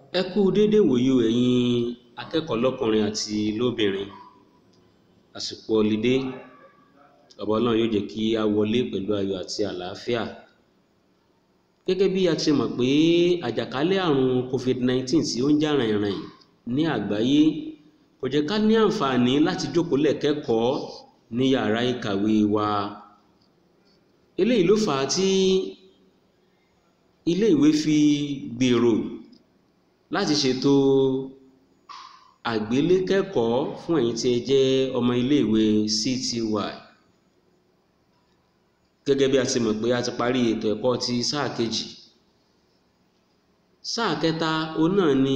ẹ kú déédé wòye o ẹ̀yin akẹ́kọ̀ọ́ lọ́kùnrin àti lóbìnrin àsìkò ọlidé bàbá ọlọ́run yóò jẹ́ kí a wọlé pẹ̀lú ayọ̀ àti àlàáfíà gẹ́gẹ́ bí a ti mọ̀ pé àjàkálẹ̀ àrùn covid-19 tí ó ń jà ràìnràìn ní àgbáyé kò jẹ́ ká ní àǹfààní láti jókòó lẹ́kẹ́kọ̀ọ́ ní yàrá ìkàwé wa eléyìí ló fà á tí ilé ìwé fi gbèrò láti ṣètò àgbélékẹ́kọ̀ọ́ fún ẹ̀yin tí ẹ jẹ́ ọmọ iléèwé CTY gẹ́gẹ́ bí a ti mọ̀ pé a ti parí ètò ẹ̀kọ́ ti sáà kejì sáà kẹta òun náà ni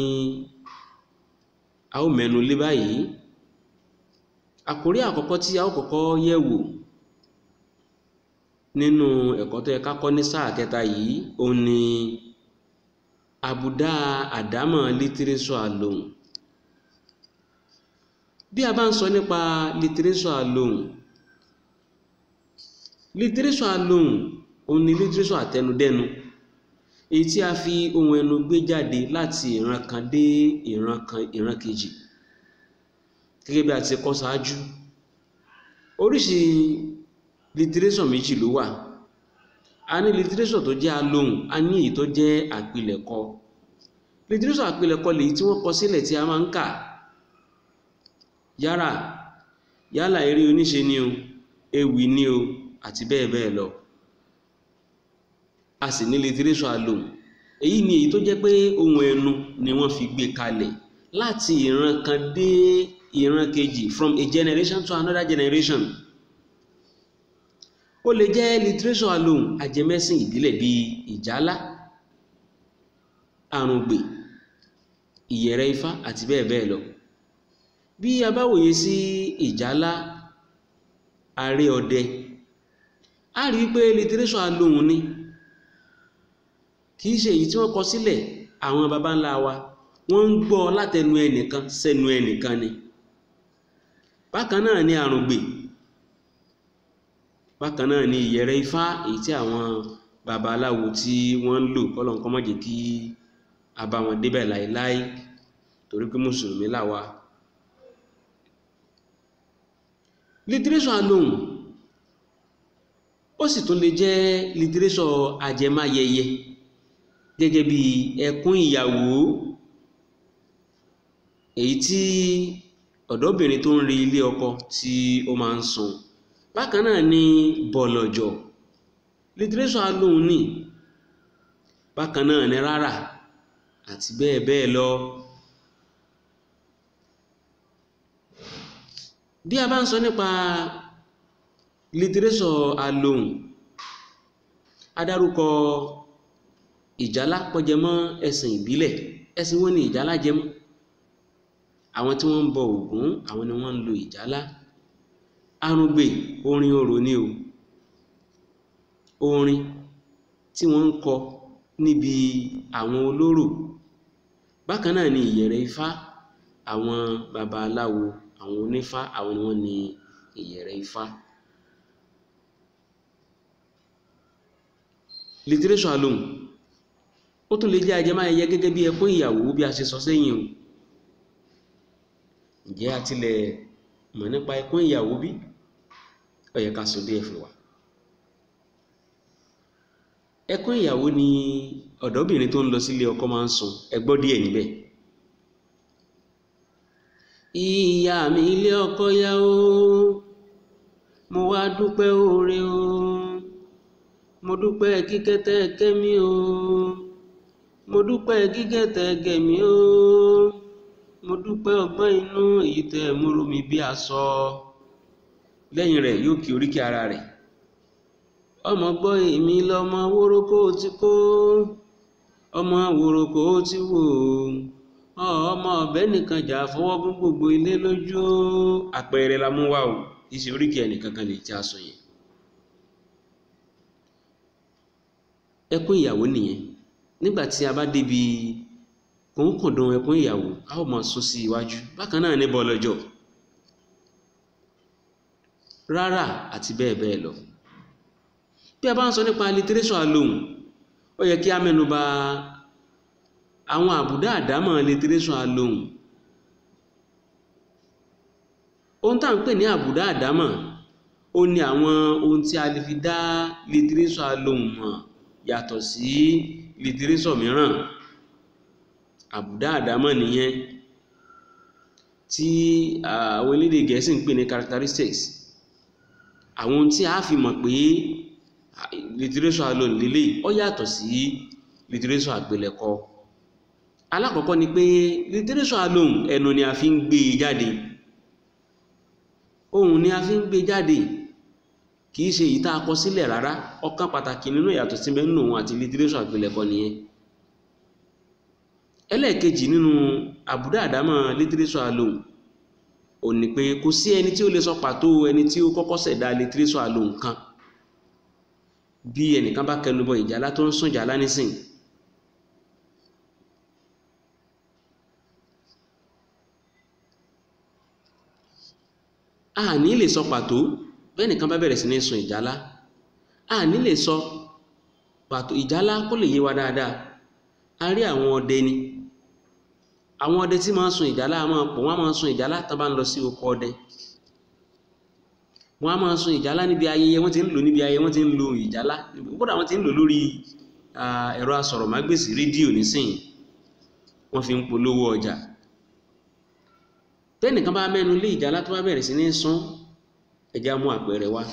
a ó mẹ́nu lé báyìí àkórí àkọ́kọ́ tí a ó kọ́kọ́ yẹ̀ wò nínú ẹ̀kọ́ tó yẹ ká kọ́ ní sáà kẹta yìí òun ni àbùdá àdámọ̀ lítírésọ̀ àlòhùn bí a bá ń sọ nípa lítírésọ̀ àlòhùn lítírésọ̀ àlòhùn òun ni lítírésọ̀ àtẹnudẹ́nu èyí tí a fi ohun ẹnu gbé jáde láti ìran kan dé ìran kan ìran kejì gẹ́gẹ́ bí a ti kọ́ ṣáájú oríṣi lítírésọ̀ méjì ló wà a ní lítírésọ̀ tó jẹ́ alóhùn a ní èyí tó jẹ́ àpilẹ̀kọ lítírésọ̀ àpilẹ̀kọ lèyí tí wọ́n kọ sílẹ̀ tí a máa ń kà yára yálà eré oníṣe ni o ewì ni o àti bẹ́ẹ̀ bẹ́ẹ̀ lọ a sì ní lítírésọ̀ alóhùn èyí ni èyí tó jẹ́ pé ohun ẹnu ni wọ́n fi gbé kalẹ̀ láti ìran kan dé ìran kejì from a generation to another generation ó lè jẹ́ lítírésọ̀ alóhùn ajẹmẹ́sìn ìbílẹ̀ bíi ìjálá àrùngbè ìyẹ̀rẹ̀ ifá àti bẹ́ẹ̀ bẹ́ẹ̀ lọ bí a bá wòye sí ìjálá aré ọdẹ a rí wípé lítírésọ̀ alóhùn ni kì í ṣe èyí tí wọ́n kọ sílẹ̀ àwọn baba ńlá wa wọ́n ń gbọ́ látẹnu ẹnìkan sẹ́nu ẹnìkan ni bákan náà ni àrùngbè bákan náà ni ìyẹ̀rẹ̀ ifá èyí tí àwọn babaláwo tí wọ́n ń lò kọ́lọ̀ nǹkan mọ̀jẹ̀ kí a bá wọn débẹ̀ láéláé torí pé mùsùlùmí làwa lítírésọ̀ alóhùn ó sì tún lè jẹ́ lítírésọ̀ ajẹmáyẹyẹ gẹ́gẹ́ bí ẹkún ìyàwó èyí tí ọ̀dọ́bìnrin tó ń rí ilé ọkọ tí ó máa ń sun bákan náà ni bọ̀lọ̀jọ̀ lítírésọ̀ alóhùn ní bákan náà ni rárá àti bẹ́ẹ̀ bẹ́ẹ̀ lọ bí a bá ń sọ nípa lítírésọ̀ alóhùn adárúkọ ìjálá pọ̀jẹmọ́ ẹ̀sìn ìbílẹ̀ ẹ̀sìn wọn ni ìjálá jẹmọ́ àwọn tí wọ́n ń bọ Ògún àwọn ni wọ́n ń lo ìjálá arúgbè orin orò ni o orin tí wọ́n ń kọ níbi àwọn olórò bákan náà ni ìyẹ̀rẹ̀ ifá àwọn babaláwo àwọn onífá àwọn ni wọ́n ní ìyẹ̀rẹ̀ ifá lítírésọ̀ alóhùn ó tún lè jẹ́ ajẹmáyẹyẹ gẹ́gẹ́ bí ẹkún ìyàwó bí a ṣe sọ sẹ́yìn o ǹjẹ́ a tilẹ̀ mọ̀ nípa ẹkún ìyàwó bí ó yẹ ká sọ díẹ̀ fún wa ẹkún ìyàwó ni ọ̀dọ́bìnrin tó ń lọ sílé ọkọ máa ń sun ẹ gbọ́ díẹ̀ níbẹ̀ ìyá mi ilé ọkọ yá o mo wá dúpẹ́ oore o mo dúpẹ́ kíkẹ́tẹ́ kẹ́mi o mo dúpẹ́ kíkẹ́tẹ́ gẹ̀mí o mo dúpẹ́ ọgbọ́n inú èyí tẹ́ múrú mi bí aṣọ lẹ́yìn rẹ̀ yóò kí oríkì ara rẹ̀ ọmọ gbọ́ èmi lọ́mọ wórókó ti kó ọmọ wórókó ti wò ọmọ ọ̀bẹ nìkan jà fọwọ́ gún gbogbo ilé lójú àpẹẹrẹ la mú wá o ìṣe oríkì ẹnìkankan lè tí a sọ yẹn ẹkún ìyàwó nìyẹn nígbà tí a bá débi kòńkòndùn ẹkún ìyàwó a ó máa sún sí iwájú bákan náà ní bọlọjọ rárá àti bẹ́ẹ̀ bẹ́ẹ̀ lọ bí a bá ń sọ nípa lítírésọ̀ alóhùn ó yẹ kí a mẹ́nu bà àwọn àbùdá àdámọ̀ litiréṣọ̀ alohùn ohun tá à ń pè ní àbùdá àdámọ̀ ó ní àwọn ohun tí a lè fi dá litiréṣọ̀ alohùn mọ̀ yàtọ̀ sí litiréṣọ̀ mìíràn àbùdá àdámọ̀ nìyẹn tí àwọn elédè gẹ̀ẹ́sì ń pè ní characteristics àwọn ohun tí a fi mọ̀ pé litiréṣọ̀ alohùn lélẹ̀ ó yàtọ̀ sí litiréṣọ̀ àgbélẹ̀kọ alákọ̀ọ́kọ́ ni pé litiréṣọ̀ alohùn ẹnu ni a fi ń gbé e jáde ohùn ni a fi ń gbé jáde kìí ṣe èyí tá a kọ sílẹ̀ rárá ọ̀kan pàtàkì nínú ìyàtọ̀ sí mẹ́nu òun àti litiréṣọ̀ àgbélẹ̀kọ nìyẹn ẹlẹ́ẹ̀kejì nínú àbùdá àdámọ̀ litiréṣọ̀ alohùn ò ní pé kò sí ẹni tí ó lè sọ pàtó ẹni tí ó kọ́kọ́ ṣẹ̀dá litiréṣọ̀ alohùn kan bí ẹnìkan bá kẹnubọ ìjálá tó ń sún ìjálá nísìn a ní lè sọ pàtó bẹ́ẹ̀nìkan bá bẹ̀rẹ̀ sí ní sun ìjálá a ní lè sọ pàtó ìjálá kó lè yé wa dáadáa a rí àwọn ọdẹ ni àwọn ọdẹ tí máa ń sun ìjálá a máa pọ̀ wọ́n á máa sun ìjálá tán bá ń lọ sí oko ọdẹ wọ́n á máa sun ìjálá níbi ayẹyẹ wọ́n ti ń lò níbi ayẹyẹ wọ́n ti ń lo ìjálá kódà wọ́n ti ń lò lórí ẹ̀rọ asọ̀rọ̀mágbèsì rédíò nísìnyí wọ́n fi ń polówó ọjà tẹ́nìkan bá mẹ́nu lé ìjálá tó bá bẹ̀rẹ̀ sí ní sún ẹja mú àpẹẹrẹ wá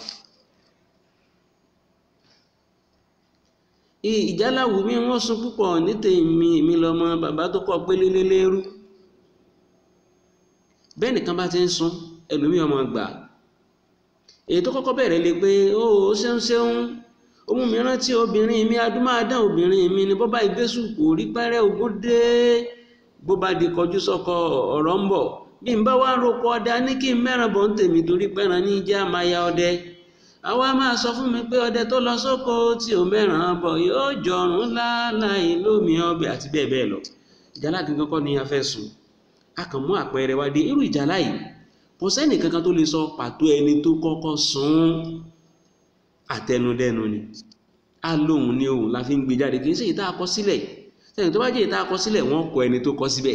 ìjálá wù mí wọ́n sún púpọ̀ ní tèmi èmi lọ́mọ bàbá tó kọ́ gbélé lélẹ́rú bẹ́ẹ̀ nìkan bá ti ń sún ẹlòmíì ọmọ gbà èyí tó kọ́kọ́ bẹ̀rẹ̀ lé pé ó ṣeun ṣeun ó mú mi rántí obìnrin mi adúmáadán obìnrin mi ni bọ́bá ìgbésù kò rí pẹ́rẹ́ ogún dé bó bá di kọjú sọ́kọ ọ̀rọ̀ ń bọ̀ bí n bá wá roko ọdẹ ní kí n mẹ́ràn bọ̀ ń tèmi torí pẹ́ràn ní jẹ́ àmàyà ọdẹ àwa máa sọ fún mi pé ọdẹ tó lọ sóko tí ò mẹ́ràn bọ̀ yóò jọrùn láàláì lómi ọbẹ̀ àti bẹ́ẹ̀ bẹ́ẹ̀ lọ ìjálá gangan kọ́ ni a fẹ́ sùn a kàn mú àpẹẹrẹ wá dé irú ìjálá yìí kò sẹ́nì kankan tó lè sọ pàtó ẹni tó kọ́kọ́ sùn àtẹnudẹ́nu ni a lóhun ní ohun la fi ń gbé jáde kì í ṣe ìta akọ sílẹ̀ sẹ́yìn tó bá jẹ́ ìta akọ sílẹ̀ wọ́n kọ ẹni tó kọ síbẹ̀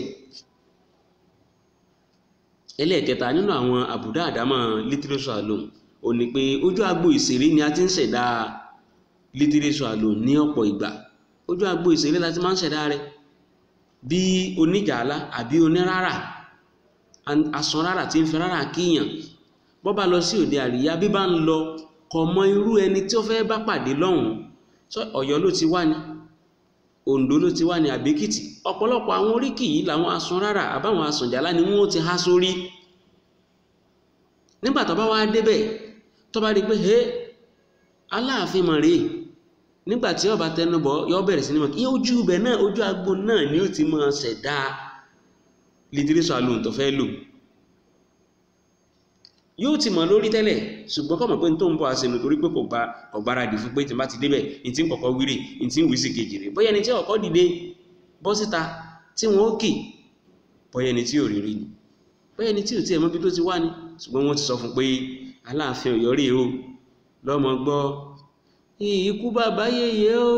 ẹlẹ́ẹ̀kẹta nínú àwọn àbùdá àdámọ̀ lítírésọ̀ àlòm ò ní pé ojú agbo ìṣeré ni a ti ń ṣẹ̀dá lítírésọ̀ àlòm ní ọ̀pọ̀ ìgbà ojú agbo ìṣeré la ti máa ń ṣẹ̀dá rẹ̀ bí oníjàlá àbí onírárà asan rárá tí ń fi rárá kíyàn bọ́ bá lọ sí òde àríyá bí bá ń lọ kò mọ irú ẹni tí ó fẹ́ bá pàdé lọ́hùn ọ̀yọ́ ló ti wá ni Oǹdó ló ti wá ní àbíkìtì ọ̀pọ̀lọpọ̀ àwọn oríkì yìí làwọn asun rárá àbáwọn asùnjálá ni wọ́n ti há sórí nígbà tó bá wá débẹ̀ tó bá rí pé hé aláàfin mọ̀ rèé nígbà tí ọba tẹnubọ̀ yọ bẹ̀rẹ̀ sí ní mọ̀ kí ojú ibẹ̀ náà ojú agbo náà ni ó ti máa ṣẹ̀dá lítírésọ̀ àlòhùn tó fẹ́ lò yóò ti mọ̀ lórí tẹ́lẹ̀ ṣùgbọ́n kọ́ mọ̀ pé n tó ń bọ̀ àṣẹlò torí pé kò bá ọ̀gbáradì fún pé tí n bá ti débẹ̀ n tí ń kọ̀kọ́ wíre n tí ń wí sí kejì rẹ̀ bóyá ẹni tí ọ̀kọ́ dìde bọ́ síta tí wọ́n ó kì bóyá ẹni tí ò rí rí ni bóyá ẹni tí ò tiẹ̀ mọ̀ bí tó ti wá ni ṣùgbọ́n wọ́n ti sọ fún pé aláàfin Ọ̀yọ́ rèé o lọ́mọ gbọ́ ikú bàbá yèyé o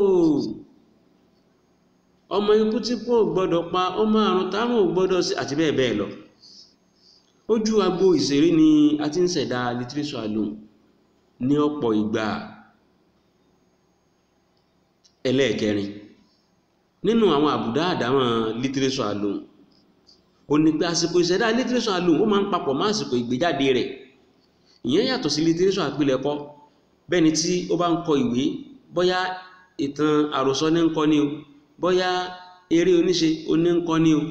ọmọ ikú tí kò gbọ́dọ̀ pa ọmọ àrùn tárùn ò gbọ́dọ̀ sí àti bẹ́ẹ̀ bẹ́ẹ̀ lọ ojú agbo ìṣeré ni a ti ń ṣẹ̀dá lítírésọ̀ àlòhùn ní ọ̀pọ̀ ìgbà ẹlẹ́ẹ̀kẹrin nínú àwọn àbùdá àdámọ̀ lítírésọ̀ àlòhùn ó ní pé àsìkò ìṣẹ̀dá lítírésọ̀ àlòhùn ó máa ń papọ̀ mọ́ àsìkò ìgbéjáde rẹ̀ ìyẹn yàtọ̀ sí lítírésọ̀ àpilẹ̀kọ bẹ́ni tí ó bá ń kọ ìwé bóyá ìtàn àròsọ ní ń kọ ní o bóyá eré oníṣe oní ń kọ ní o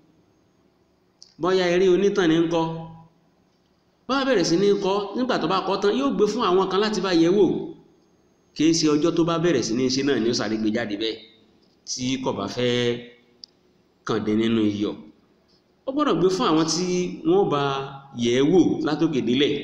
bọ́yá eré onítàn ní ń kọ́ bá bẹ̀rẹ̀ sí ní kọ́ nígbà tó bá kọ́ tán yóò gbé fún àwọn kan láti bá yẹ̀ wò kìí ṣe ọjọ́ tó bá bẹ̀rẹ̀ sí ní ṣe náà ni ó sáré gbé jáde bẹ́ẹ̀ tí kò bá fẹ́ kàn dé nínú iyọ̀ ó gbọ́dọ̀ gbé fún àwọn tí wọ́n bá yẹ̀ wò látòkè délẹ̀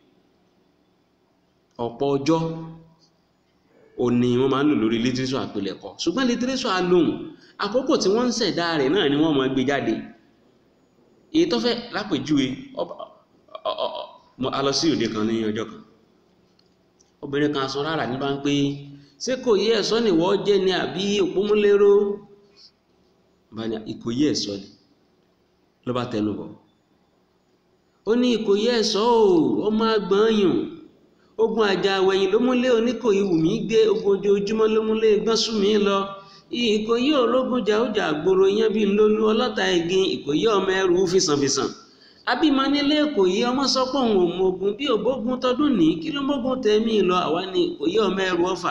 ọ̀pọ̀ ọjọ́ òní wọ́n máa ń lò lórí lítírésọ̀ àpilẹ̀kọ ṣùgbọ́n lítírésọ̀ alóhùn àkókò tí wọ́n ń ṣẹ̀dá rẹ̀ náà ni wọ́n máa gbé jáde èyí tó fẹ́ lápèjúwe a lọ sí òde kan ní ọjọ́ kan obìnrin kan sọ rárá ní bá ń pé ṣé kò yí ẹ̀sọ́ nìwọ́ jẹ́ ni àbí òpómúlérò bá ní ìkòyí ẹ̀sọ́ ni ló bá tẹnu bọ̀ ó ní ìkòyí ẹ̀sọ́ o ọmọ agbọ̀nyùn ogun àjàwẹ̀yìn ló múlé oníkòyí wùmí gbé ogun ojoojúmọ́ ló múlé gbọ́nsúnmí lọ ìkòyí ológun jàújà gbòòrò yẹn bí lólú ọlọ́ta ẹ̀gìn ìkòyí ọmọ ẹrù fìsànfìsàn abímọ nílé ìkòyí ọmọ sọpọ̀ òun ò mọ̀gùn bí ògbógun tọdún ní kí ló mọ́gùn tẹ̀mí lọ àwa ní ìkòyí ọmọ ẹrù ọfà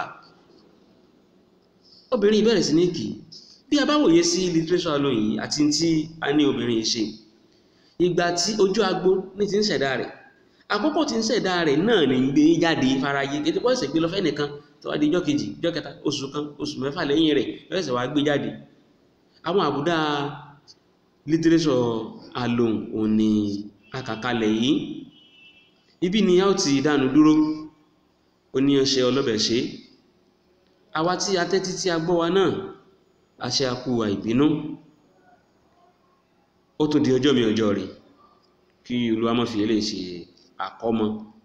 obìnrin bẹ̀rẹ̀ sí ní kì í bí a bá wòye sí lítírésọ̀ alóyìn àti tí a ní obìnrin yìí ṣe ìgbà tí ojú agbo ní ti ń ṣẹ̀dá rẹ̀ àkókò tí ń ṣẹ̀dá rẹ̀ náà ní ń gbé jáde faraye kí wọ́n sì gbé lọ fẹ́ nìkan tó wá di ijọ́ kejì ijọ́ kẹta oṣù kan oṣù mẹ́fà lẹ́yìn rẹ̀ lọ́sẹ̀ wá gbé jáde àwọn àbúdá lítírésọ̀ alóhùn òní akàkalẹ̀ yìí ibi ni a ó ti dánu dúró oníyanṣẹ́ ọlọ́bẹ̀ ṣe àwa tí a tẹ́tí tí a gbọ́ wa náà àṣẹ àkú àìbínú ó tún di ọjọ́ mi ọjọ́ rẹ̀ kí Olúwa má fi eléyìí ṣe àkọ́mọ